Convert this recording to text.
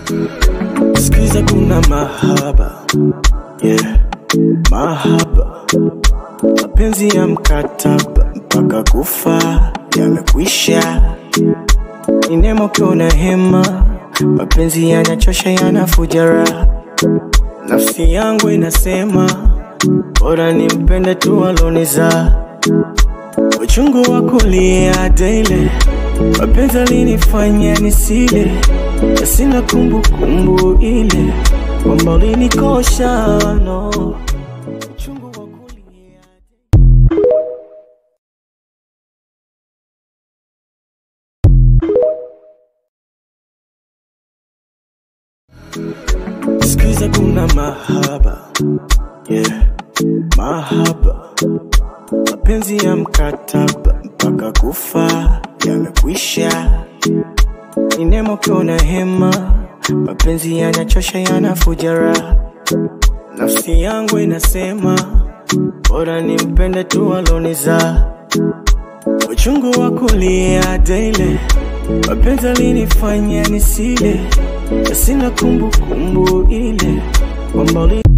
Sikiza kuna mahaba yeah. Mahaba mapenzi ya mkataba mpaka kufa yamekwisha. Ni neema ukiwa na hema, mapenzi yanachosha yanafuja raha. Nafsi yangu inasema bora nimpende tu aloniza uchungu wa kulia daily, mapenzi alinifanya nisile, na sina kumbukumbu ile kwamba ulinikosha no. Uchungu wa kulia Sikiza kuna mahaba yeah. Mahaba mapenzi ya mkataba mpaka kufa yamekwisha. Ni neema ukiwa na hema, mapenzi yanachosha yanafuja raha. Nafsi yangu inasema bora nimpende tu aloniza uchungu wa kulia daily, mapenzi alinifanya nisile, na sina kumbukumbu ile kwamba uli